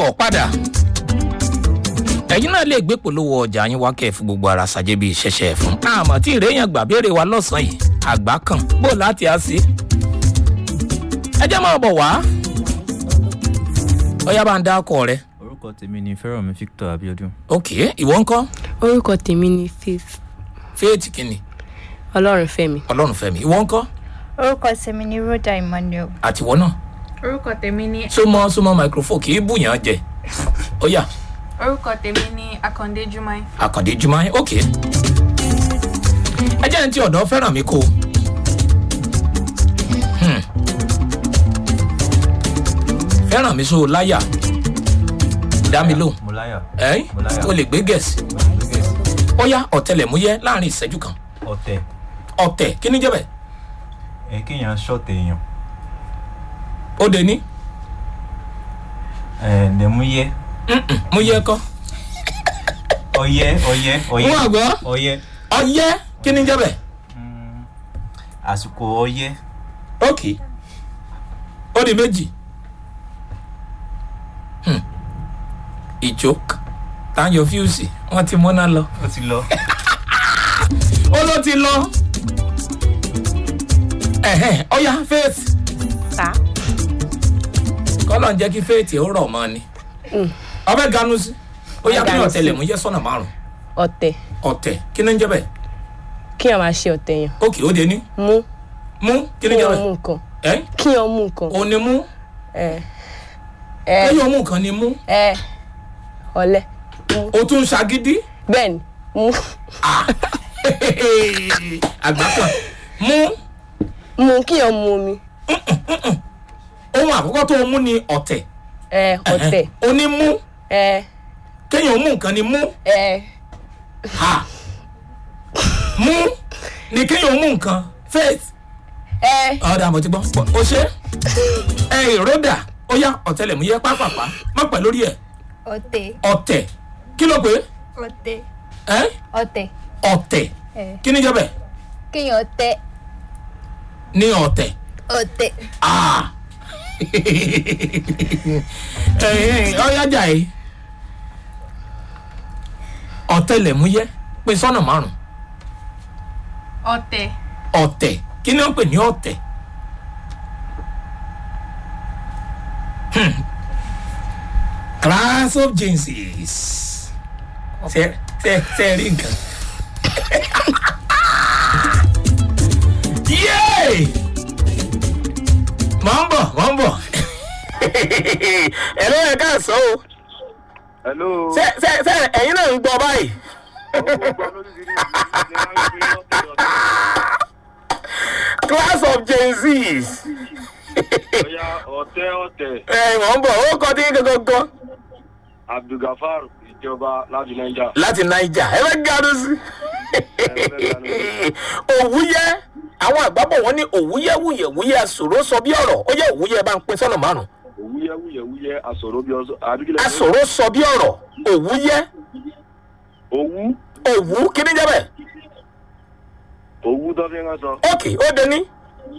káàbọ̀ padà ẹ̀yin náà lè gbé polówó ọjà yín wá kẹ́ ẹ̀ fún gbogbo ara ṣàjẹ́ bíi ṣẹ̀ṣẹ̀ fún àmọ́ tí ìrẹ́yìn gbà béèrè wa lọ́sàn-án yìí àgbà kan bó láti á sí. ẹ jẹ́ máa bọ̀ wá ọyá bá ń dá ọkọ rẹ orúkọ tèmi ni fẹ́rànmi victor abiodun ok ìwọ ń kọ́ orúkọ tèmi ni faith faith kìíní ọlọ́run fẹ́mi ọlọ́run fẹ́mi ìwọ ń kọ́ orúkọ tèmi ni rhoda emmanuel àtiwọ́ náà orúkọ tèmi ní súnmọ́ súnmọ́ microphone kì í bùyàn jẹ ọyá orúkọ tèmi ní akande jumai àkàndé jumai ok ẹ jẹ́ ní ti ọ̀dọ́ fẹ́ràn mi kó Hmm. fẹ́ràn mi so láyà dá mi lóhùn mo láyà ẹ́ Mo láyà. o lè gbé gẹ̀ẹ́sì ó yá ọ̀tẹlẹ̀múyẹ́ láàrin ìṣẹ́jú kan ọ̀tẹ̀ ọ̀tẹ̀ kí ni jẹ́bẹ̀ ẹ kéèyàn ṣọ̀tẹ̀ èèyàn ó dé ní ẹ lẹ́múyẹ́ mú yẹ kọ́ ọyẹ́ ọyẹ́ ọyẹ́ Wọ́n àgbọ̀. ọyẹ́ ọyẹ́ kí ni jẹ́bẹ̀ Mm, àsìkò ọyẹ́ ok ó di méjì Hmm. ìjókòó táyọ̀ fíùsì wọ́n ti mọ́ná lọ ó ti lọ ó ló ti lọ ẹ̀hẹ́n ọ̀yá faith ta kọ́lọ̀ ń jẹ́ kí faith ó rọ̀ mọ́ ni ọbẹ̀ ganu sí ó yá kí Ganu sí. ọ̀tẹlẹ̀múyẹ́ sọ̀nà márùn ọ̀tẹ̀ ọ̀tẹ̀ kí ni ń jẹ́ bẹ́ẹ̀ kí wọn máa ṣe ọ̀tẹ̀ yẹn ókè ó dé ní mú mú kí kí ni ń jẹ́ wọn bẹ́ẹ̀ mú nǹkan ẹ́ kí wọn mú nǹkan ó ní mú ẹ ẹ kéèyàn mú nǹkan ni mú ẹ ọ̀lẹ mú ó tún ṣagídí bẹ́ẹ̀ ni mú àgbàkan mú mú kí wọn mú omi ohun àkọ́kọ́ tó mú ni ọ̀tẹ̀ ẹ ọ̀tẹ̀ ó ní mú ẹ kéèyàn mú nǹkan ni mú ẹ ha mú ni kéèyàn mú nǹkan faith ẹ ọ̀dà àmọ̀ ti gbọ́ ó ṣe ẹ ìrọ́dà ó yá ọ̀tẹlẹ̀múyẹ́ pápápá má pẹ́ lórí ẹ̀ ọtẹ ọ̀tẹ̀ kí ló pé ọtẹ ẹ́ ọtẹ ọ̀tẹ̀ ẹ kí ni jẹ́bẹ̀ kéèyàn tẹ ní ọ̀tẹ̀ ọtẹ ah ọ̀yájà yìí ọ̀tẹlẹ̀múyẹ́ pé sọ́nà márùn ọtẹ ọ̀tẹ̀ kí ni wọ́n pè ní ọ̀tẹ̀ Hmm. class of jinxes ṣe ṣe ṣe rí nǹkan yéé mọ̀ ń bọ̀ mọ̀ ń bọ̀ ẹ ló yẹ ká sọ o hello. ṣe ṣe ṣe ẹ̀yin náà ń gbọ́ báyìí class of jinxes ọ̀ya ọ̀tẹ́ ọ̀tẹ̀ ẹ̀ mọ̀ ń bọ̀ ó kọ́ dín gangan abdulgafar ìjọba láti naija. láti naija ẹ fẹ́ gàdú sí. òwúyẹ àwọn àgbàbọ̀ wọn ní òwúyẹ wúyẹ wúyẹ àsòro sọ bí ọ̀rọ̀ ó yẹ òwúyẹ bá ń pín sọ́nà márùn. òwúyẹ wúyẹ wúyẹ asọ̀rọ̀ bí ọsọ àdúgbò. àsòro sọ bí ọ̀rọ̀ òwúyẹ òwú òwú kí ni jẹ́ bẹ́ẹ̀. òwú tó fi ń sọ. ókè ó dé ní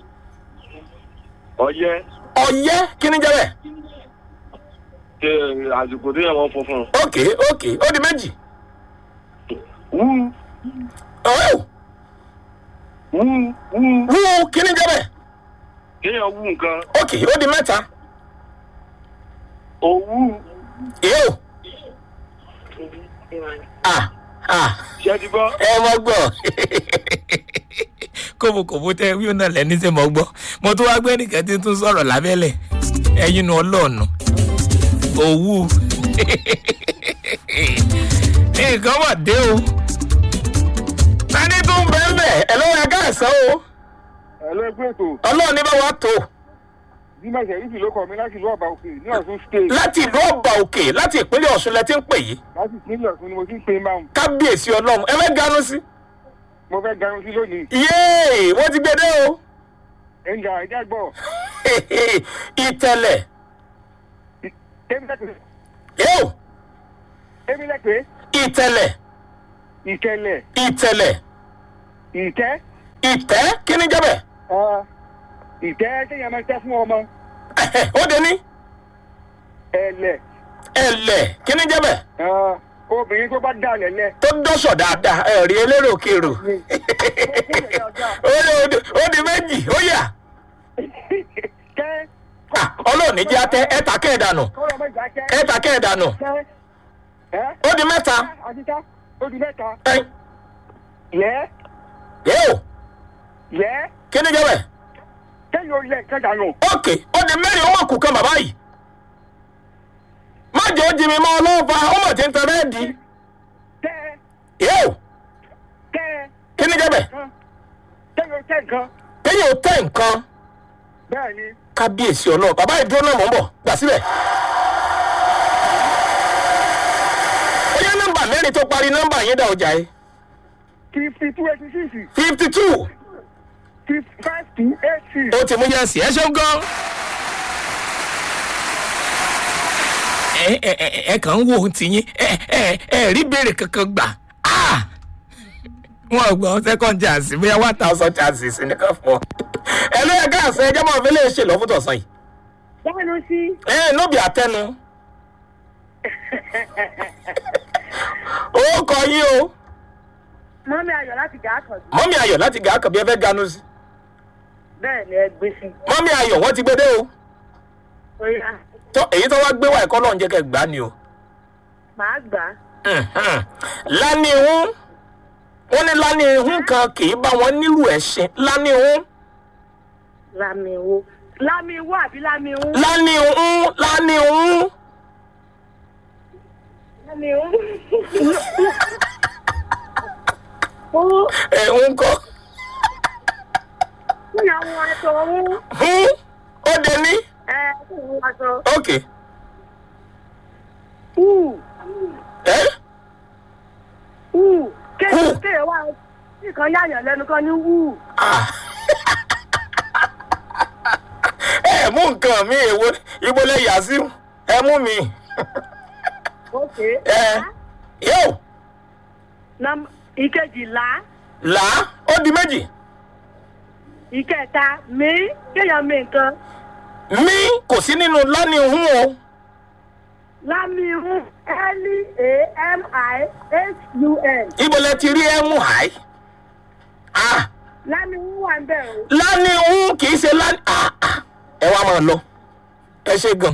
ọyẹ ọyẹ kí ni jẹ́ bẹ́ẹ̀. ṣe àsìkò tó yẹ wọn funfun. ókè ókè ó di méjì. wú ọ̀hún wú wú wú kí ni jẹ́ bẹ́ẹ̀. kéèyàn wú nǹkan. ókè ó di mẹ́ta. òwú yóò. ah ah ṣe ti gbọ́. ẹ mọ gbọ́ kòbókòbó tẹ wíwọ náà lẹni tẹ mọ gbọ́ mo tún wá gbé nìkan tí ń tún sọ̀rọ̀ lábẹ́lẹ̀ ẹyin nu ọlọ́ọ̀nù òwú nǹkan wà dé o tani tún bẹ́ẹ̀ bẹ́ẹ̀ ẹ lọ́wọ́ ẹ káàsán o ẹlẹgbẹ́ ètò ọlọ́run ní bá wa tó bímọ ìṣẹ̀yìntì ló kọ mi láti ìlú ọba òkè ní ọ̀ṣun state láti ìlú ọba òkè láti ìpínlẹ̀ ọ̀ṣun lẹ ti ń pè yìí láti ìpínlẹ̀ ọ̀ṣun ni mo ti ń pe máa kábíyèsí ọlọ́run ẹ fẹ́ ganu sí mo fẹ́ garun sí lónìí yéè wọ́n ti gbé dé o ẹ̀ǹgà ẹ̀já gbọ́ ìtẹ̀lẹ̀ tẹ́mílẹ́pẹ́ yóò tẹ́mílẹ́pẹ́ ìtẹ̀lẹ̀ ìkẹlẹ̀ ìtẹ̀lẹ̀ ìtẹ́ ìtẹ́ kí ni jẹ́ bẹ́ẹ̀ ah, ìtẹ́ kéèyàn máa tẹ́ fún ọmọ ó dé ní ẹ̀lẹ̀ ẹ̀lẹ̀ kí ni jẹ́ bẹ́ẹ̀ Ẹ, obìnrin tó bá dà lẹ́lẹ̀. tó dọ́sọ̀ dáadáa ẹ̀rí elérò kèrò ó di- ó di méjì ó yà Kẹ́ Ah, ọlọ́ọ̀ni jẹ́ atẹ́ ẹ̀ta kẹ́ẹ̀dánù kọ́lọ́ mẹ́ta kẹ́. ẹ̀ta kẹ́ẹ̀dánù Kẹ́ ẹ́ ó di mẹ́ta àtijọ́ ó di mẹ́ta. ẹ̀yìn Yẹ́ yóò yẹ́ kí ni jẹ́ bẹ́ẹ̀ kẹ́yìn ó lẹ̀ kẹ́jà nù. ókè ó di mẹ́rin ó mọ̀ kù kan bàbá yìí má jẹ́ ó jí mi mọ́ ọlọ́ọ̀fà ó mọ̀ tí ń tẹ̀lé di Kẹ́ yóò kẹ́ kí ni jẹ́ bẹ́ẹ̀ kan kẹ́yìn ó tẹ̀ nǹkan. kéèyàn ó tẹ̀ nǹkan Bẹ́ẹ̀ ni kábíyèsí ọlọ́ọ̀ bàbá yìí dúró náà mọ̀ ń bọ̀ gbà síbẹ̀. ó yẹ nọ́mbà mẹ́rin tó parí nọ́mbà yín dá ọjà yìí fifty two eighty six fifty two fifty five two eight six. ó ti mú yẹ́sì ẹ ṣeun gan. ẹ ẹ ẹ ẹ kàn ń wo ohun tiyín ẹ ẹ ẹ rí béèrè kankan gbà Ah! wọn ò gbọ́ second chance bóyá one thousand chances nìkan fún ọ. ẹ ló yẹ ká àṣẹ ẹjọ́ máa fi lè ṣe lọ fún tọ̀sán yìí. dánu sí ẹ nóbì àtẹnu. ó kọ yín o mọ́mí ayọ̀ láti gà á kàn sí. mọ́mí ayọ̀ láti gà á kàn bí ẹ fẹ́ ganu sí. bẹ́ẹ̀ ni ẹ gbé sí. mọ́mí ayọ̀ wọ́n ti gbé dé o. ó yá tó èyí tó wá gbé wá ẹ̀kọ́ lọ́n jẹ́ kẹ́ gbá ni o. màá gbà á. lánìhún wọn ní lánìhún kan kì í bá wọn nílùú ẹṣin lánìhún lámiwó lámiwó àbí lámiwó. lánìhún lánìhún lámiwó. ó ẹ̀hún kọ́ ní àwọn aṣọ ọ̀hún hún ó dé ní ẹ fún àwọn aṣọ. ok hù ẹ hù kéèyàn Hù. kéèyàn wá nìkan yáyàn lẹ́nu kan ní hù. Ah. ẹ mú nǹkan mi èwo ibo lẹ yà sí ẹ mú mi ok. ẹ yóò Nọ́m- ìkejìlá là á ó di méjì ìkẹta mi kéèyàn mi nǹkan mí kò sí nínú lánìhún o lámiwó l-a-m-i-h-u-n ibo lẹ ti rí ẹ mú àì. Ah. lámiwó wà ń bẹ̀ o. lánìhún kì í ṣe lánì. Ah, ah. ẹ wá máa lọ ẹ ṣe gan.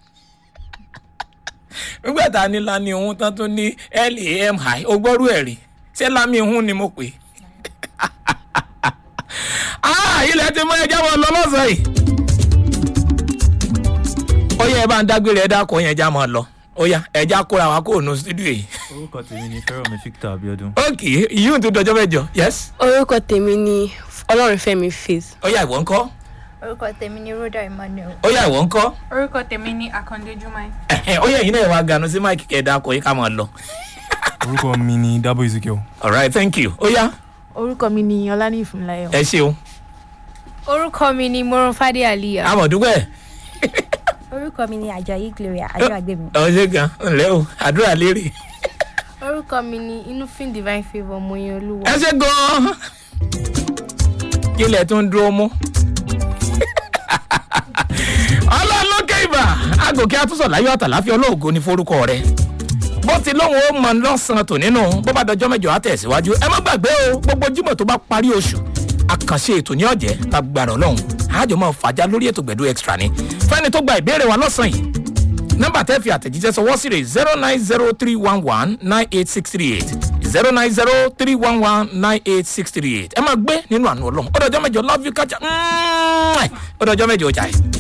nígbà tá a ní lánìhún tán tó ní lam ó gbọ́rú ẹ̀ rí ṣé lámìhún ni mo pè é. Ah, ilẹ̀ ti mọ ẹja wọn lọ lọ́sàn-án yìí. ó yẹ ẹ bá ń dágbére ẹ dákọ̀ yẹn ẹja máa lọ ó yá ẹja kóra wa kó nu studio yìí. orúkọ tèmi ni fẹ́ràn victor abiodun. ok yìí tó dọjọ́ mẹ́jọ yes. orúkọ tèmi ni ọlọ́runfẹ́mi faith. ó yá ìwọ ńkọ́ orúkọ tèmi ni rhoda emmanuel. ó yá ìwọ ńkọ́. Orúkọ tèmi ni Akande Jumai. Ẹ̀hẹ̀, ó yẹ yín náà wá ganu sí máìkì kẹ̀dá kọ̀ yín ká máa lọ. orúkọ mi ni dabo ezekiel. alright thank you ó yá orúkọ mi ni ọlání ìfúnláyọ. ẹ ṣeun orúkọ mi ni moronfade aliya. amọ̀dúpẹ́ orúkọ mi ni ajayi gloria ajọ́àgbẹ̀mí. ọ ṣe gan ǹlẹ́ o àdúrà lérè orúkọ mi ni inúfin divine favour moyin olúwa. ẹ ṣe gan kí lẹ̀ tó ń dúró mú. ọlọ́lọ́kẹ́ ibà agòkè àtúnṣe láyọ̀ àtàláfíà olóògo ní forúkọ rẹ̀ bó ti lóun ó mọ lọ́sàn-án tò nínú bó bá dọjọ́ mẹ́jọ á tẹ̀síwájú ẹ má gbàgbé o gbogbo jímọ̀ tó bá parí oṣù àkànṣe ètò ní ọ̀jẹ̀ lágbára ọlọ́run àjọ máa fàájà lórí ètò gbẹ̀dú extra ni fẹ́ni tó gba ìbéèrè wa lọ́sàn-án yìí nọ́mbà tẹ́ fi àtẹ̀jíṣẹ́ sọwọ́ sí rẹ̀ zero nine zero three one one nine eight six three eight zero nine zero three one one nine eight six three eight ẹ máa gbé nínú àánú ọlọ́run ó dọjọ́ mẹ́jọ love you kájà ó dọjọ́ mẹ́jọ ọjà yìí.